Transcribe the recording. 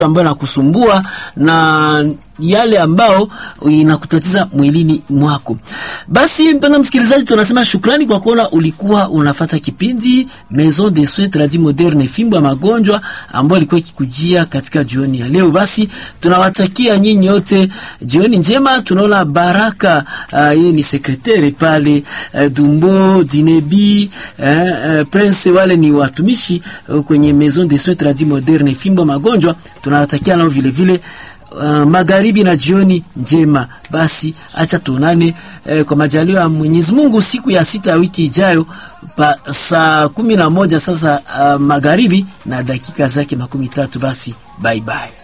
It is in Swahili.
ambayo inakusumbua na yale ambao inakutatiza mwilini mwako. Basi mpendwa msikilizaji, tunasema shukrani kwa kuona ulikuwa unafata kipindi Maison de Soins Tradis Moderne, fimbo ya magonjwa ambayo ilikuwa ikikujia katika jioni ya leo. Basi tunawatakia nyinyi wote jioni njema. Tunaona Baraka yeye uh, ni sekretari pale uh, Dumbo Dinebi uh, uh, Prince, wale ni watumishi uh, kwenye Maison de Soins Tradis Moderne, fimbo ya magonjwa. Tunawatakia nao vile vile Uh, magharibi na jioni njema. Basi acha tuonane eh, kwa majaliwa ya Mwenyezi Mungu siku ya sita ya wiki ijayo pa saa kumi na moja sasa uh, magharibi na dakika zake makumi tatu. Basi bye bye.